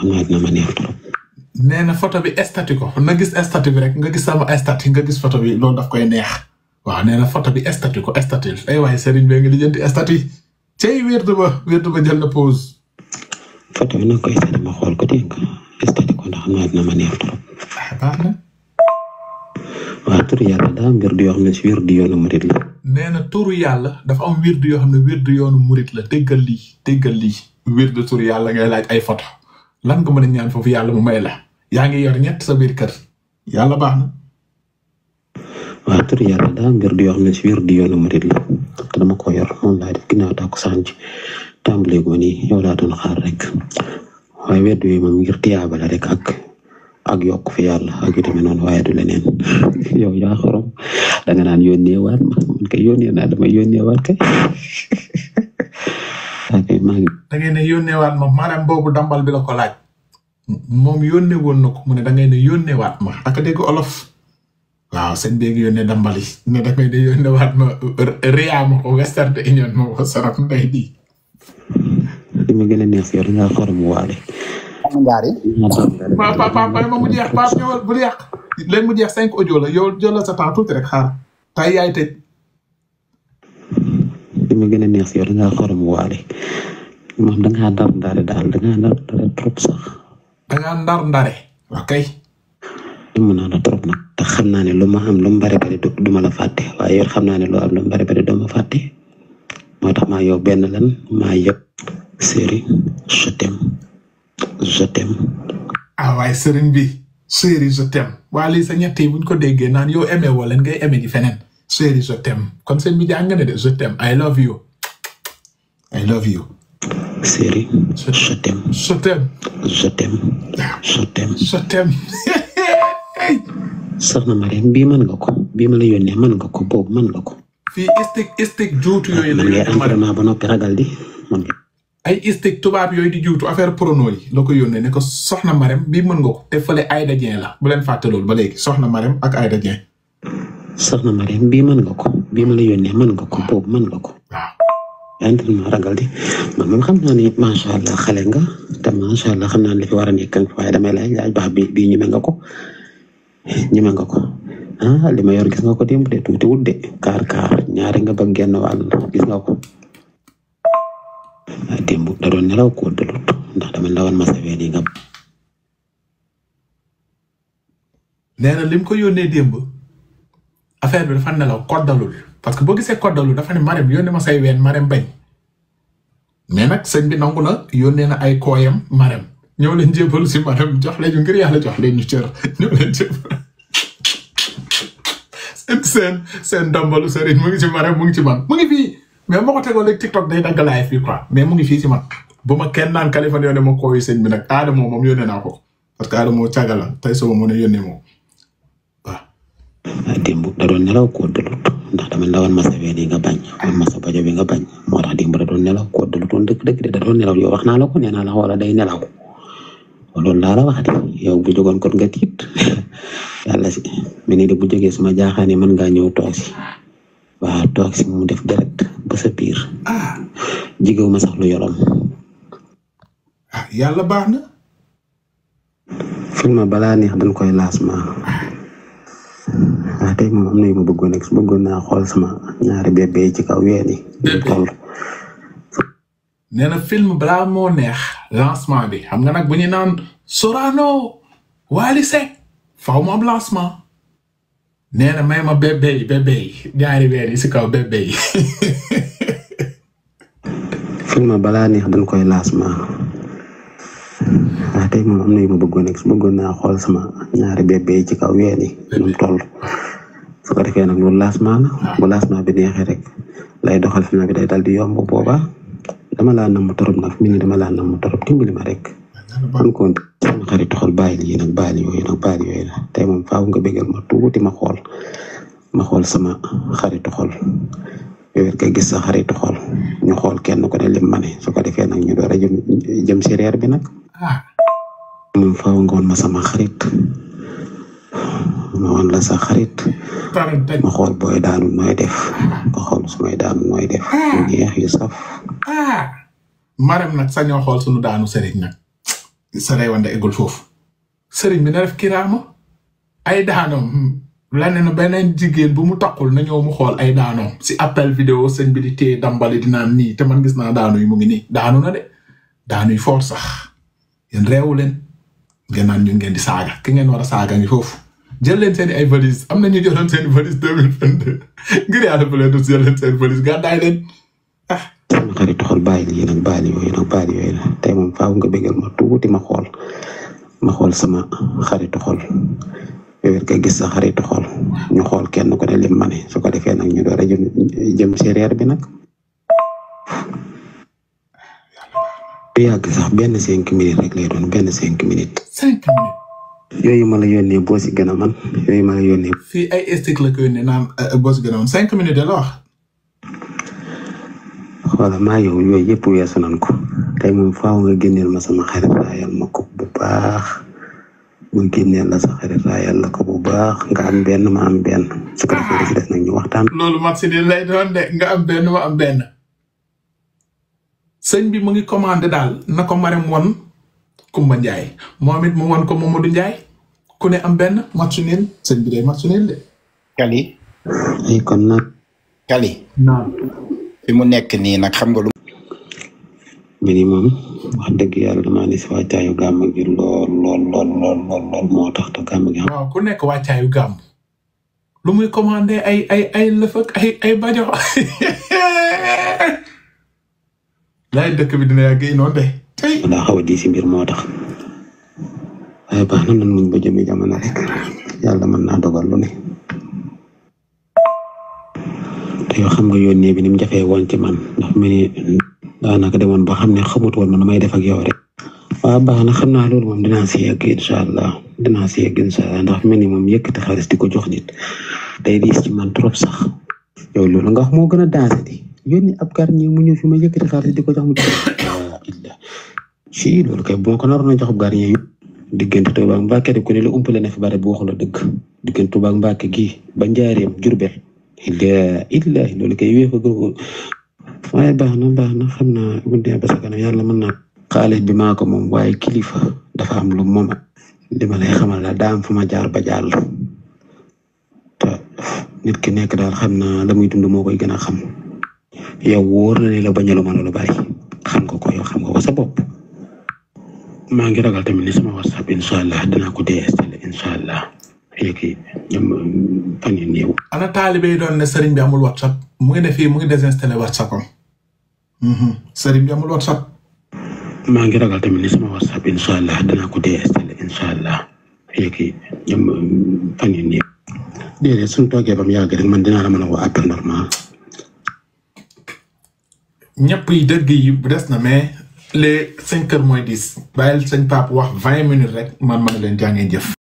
xam naa dina ma neex trop. nee na photo bi statut ko na gis statut bi rek nga gis sama statut nga gis photo bi loolu daf koy neex waaw nee na photo bi statut ko statut ay waaye Serigne bee ngi lijjanti statut cey wérdu ba wérdu ba jël na pause. photo bi nag koy statut ma xool ko dégg nga statut ko ndax xam naa dina ma neex trop. ah baax na. waaw tur yàlla daa am wérdu yoo xam ne si wérdu yoonu murit la. nee na turu yàlla dafa am wérdu yoo xam ne wérdu yoonu murit la déggal lii déggal lii wérdu turu yàlla ngay laaj ay photo lan nga mën a ñaan foofu yàlla mu may la yaa ngi yor ñett sa biir kër yàlla baax na. waaw tur yàlla daa am wérdu yoo xam ne si wérdu yoonu murit la te dama ko yor moom laa def ginnaaw daa ko sànci tàmbalee ko nii yow laa doon xaar rek waaye wérdu yi moom ngir tiyaaba la rek ak ak yokk fi yàlla ak yu demee noonu waaye du leneen yow yaa xorom danga naan yónnee waat ma man kay yónnee naa dama yónnee waat kay ok maa ngi da ngay ne yónneewaat ma maanaam boobu dambal bi la ko laaj moom yónnee woon na ko mu ne da ngay ne yónneewaat ma ak dégg olof waaw sëñ bi ngi yónnee dambal yi ne da ngay ne yónneewaat ma Ria ma ko Western Union ma ko saraf ndey di. li ma gën a neex si yow dangaa xorom waale. ngaari pa pa pa pa ma mu jeex pa ñëwal bul yàq léegi mu jeex cinq audio la yow jëlal sa temps tuuti rek xaar tay yaay tëj. li ma gën a neex si yow dangaa xorom waale moom dangaa ndar ndare daal dangaa ndar ndare trop sax. da ngaa ndar ndare. ok. mën naa la trop nag te xam naa ne lu ma am lu mu bari bari du ma la fàtte waaye yow xam naa ne lu am lu mu bari bari doo ma fàtte moo tax maa yow benn lan maa yëpp série je t'aime je t'aime ah waaye sëriñ bi chéri je t'aime waa lii sa ñett yi buñ ko déggee naan yow aimé woo leen ngay aimé ji feneen chéri je t'aime kon sëñ bi jàng ne de je t'aime I love you I love you série je t'aime je t'aime je t'aime je t'aime je t'aime soxna Mariam bii mën nga ko bii ma la yónnee mën nga ko boobu mën nga ko fii istik istik juutu yooyu la man ngay yónnee ma entraînement ba noppi ragal di man nga ay istik tubaab yooyu di juutu affaire prono yi la ko yónnee ne ko soxna Marème bii mën nga ko te fële Aïda Dieng la bu leen fàtte loolu ba léegi soxna Marème ak Aïda Dieng soxna Mariam bii mën nga ko bii ma la yónnee mën nga ko boobu mën nga ko waaw entraînement ragal di man moom xam naa ni macha allah xale nga te macha allah xam naa ne li fi war a nekk waaye damay laaj laaj baax bi bii ñeme nga ko ñeme nga ko ah li ma yor gis nga ko démb de tuuti wut de kaar kaar ñaari nga ba genn wàll gis nga ko ah démb da doon nelaw ko dalut ndax dama ndawoon ma sa ween yi nga nee na lim ko yónnee démb affaire bi dafa nelaw koddalul parce que boo gisee koddalul dafa ne Marème yónnee ma say ween Marème bañ mais nag sëñ bi nangu na yónnee na ay kooyam Marème ñëw leen jébalu si Marème jox leen ñu ngir yàlla jox leen ñu cër ñëw leen jébalu seen seen seen ndambalu sëriñ mu ngi ci Marème mu ngi ci man mu ngi fii mais moo ko tegoon léegi TikTok day dagg live fii quoi mais mu ngi fii ci man bu ma kenn naan Kaliphone yónnee ma kooyu sëñ bi nag Adamo moom yónnee naa ko parce que Adamo càgga la tey soo ma mën a yónnee moom waaw. ah démb da doon nelaw ko dalut ndax dama ndawoon ma sa ween yi nga bañ woon ma sa bajo bi nga bañ moo tax démb da doon nelaw ko dalut woon dëgg dëgg de da doon nelaw yow wax naa la ko nee naa la wala day nelaw loolu laa la wax de yow bu jógoon kon nga tiit yàlla si mais ni de bu jógee suma jaaxaane mën ngaa ñëw toog si waaw toog si mu def direct ba sa biir ah jigewu ma sax lu yolom ah yàlla baax na. film balaa neex dañ koy laasma waaw tey moom am na yu ma bëggoon rek bëggoon naa xool sama ñaari bébé yi ci kaw ween yi Bébé. toll nee na film balaa moo neex lancement bi xam nga nag bu ñu naan Sorano Wally Seck faw mu am lancement nee na may ma bébé yi bébé yi ñaari weer yi si kaw bébé yi film balaa neex dañ koy laasma waaw tey moom am na yu ma bëggoon rek bëggoon naa xool sama ñaari bébé yi ci kaw ween yi nu mu toll su ko defee nag loolu laasma la bu laasma bi neexee rek lay doxal film bi day dal di yomb booba dama laa namm torop nag mi ni dama laa namm torop dimbali ma rek man ko sama xarit xool bàyyil yi nag bàyyil yooyu nag bàyyil yooyu la tey moom faaw nga bégal ma tuuti ma xool ma xool sama xaritu xol yow it nga gis sa xaritu xol ñu xool kenn ko ne lim ma ne su ko defee nag ñu door a jëm jëm si reer bi nag ah moom faaw nga woon ma sama xarit ma woon la sa xarit pare daj ma xool booy daanu nooy def nga xool su may daanu nooy def yu neex yu saf ah Marème nag sañoo xool sunu daanu sëriñ nag sa reewande eggul foofu sëriñ bi na def kiraama ay daanoom la ne na beneen jigéen bu mu takkul na ñëw mu xool ay daanoom si appel vidéo sëñ bi di téye dambali di naan nii te man gis naa daanu yi mu ngi nii daanu na de daanu yi foor sax yéen reewu leen ngeen naan ñu ngeen di saaga ki ngeen war a saaga ngi foofu jël leen seen ay valise am na ñu jëloon seen valise deux mille vingt deux ngir yàlla bu leen dus jël leen seen valise gàddaay leen sama xarit xool bàyyi lii nag bàyyi yooyu nag bàyyi yooyu la tey moom faaw nga bégal ma tuuti ma xool ma xool sama xaritu xol yow it nga gis sa xaritu xol ñu xool kenn ku ne lim ma ne su ko defee nag ñu door a jëm jëm si reer bi nag. du yàgg sax benn cinq minutes rek lay doon benn cinq minutes. cinq minutes yooyu ma la yónnee boo si gën a man yooyu ma la yónnee. fii ay stick la ko yónnee naan bos gën a woon cinq minutes de la wax xoola maa yow yooyu yëpp weesu nañ ko tey moom faaw nga génneel ma sama xarit raayal ma ko bu baax ma génneel la sa xarit raayal la ko bu baax nga am benn ma am benn su ko defee ci des nag ñu waxtaan. loolu mat si ni lay doon de nga am benn ma am benn sëñ bi mu ngi commandé daal na ko Marème won Kumba Njaay moom it mu won ko Mamadou Njaay ku ne am benn match nul sëñ bi day match nul de Kali ay kon nag Kali naam fi mu nekk nii nag xam nga lu bi ni moom wax dëgg yàlla damaa ne si wàccaayu gàmm gi lool lool lool lool lool lool moo tax te gàmm gi waaw ku nekk wàccaayu gàmm lu muy commandé ay ay ay lëf ak ay ay bajo laay dëkk bi dina yàgg noonu de tey daa xaw a di si mbir moo tax waaye baax na nan muñ ba jëmi jamono rek yàlla mën naa dogal lu ne te yoo xam nga yónnee bi ni mu jafee woon ci man ndax mu ni daanaka demoon ba xam ne xamut woon man nu may def ak yow rek waaw baax na xam naa loolu moom dinaa si yegg incha allah dinaa si yegg incha allah ndax mel ni moom yëkkati xaalis di ko jox nit day diis ci man trop sax yow loolu nga wax moo gën a daase di yónni ab garñi mu ñëw fi ma yëkkati xaalis di ko jox mu jox illa ci loolu kay boo ko naroon a jox ab garñi yu diggante Tuuba ak Mbàkke de ku ne la umpale na fi bare bu waxu la dëgg diggante Tuuba ak Mbàkke gi ba njaareem Jurbel illa illa loolu kay wéefa gën waaye baax na baax na xam naa bu dee ba sa kanam yàlla mën naa xaalis bi maa ko moom waaye kilifa dafa am lu moom li ma lay xamal la daa am fu ma jaar ba jàll te nit ki nekk daal xam naa la muy dund moo koy gën a xam yow wóor na ne la bañalu ma lu bari xam nga ko yow xam nga ko sa bopp maa ngi ragal tamit ni sama whatsapp incha allah dinaa ko déinstallé incha allah léegi ñoom fan yu néew ana taalibe yi doon ne sëriñ bi amul whatsapp mu ngi ne fii mu ngi désinstallé whatsapp am sëriñ bi amul whatsapp maa ngi ragal tamit ni sama whatsapp incha allah dinaa ko déinstallé incha allah léegi ñoom fan yu néew déedéet suñ toogee ba mu yàgg rek man dinaa la mën a woo appel normal ñëpp yi dëgg yi des na mais les cinq heures moins dix bàyyil sëñ Pape wax vingt minutes rek man mën leen jàngee jëf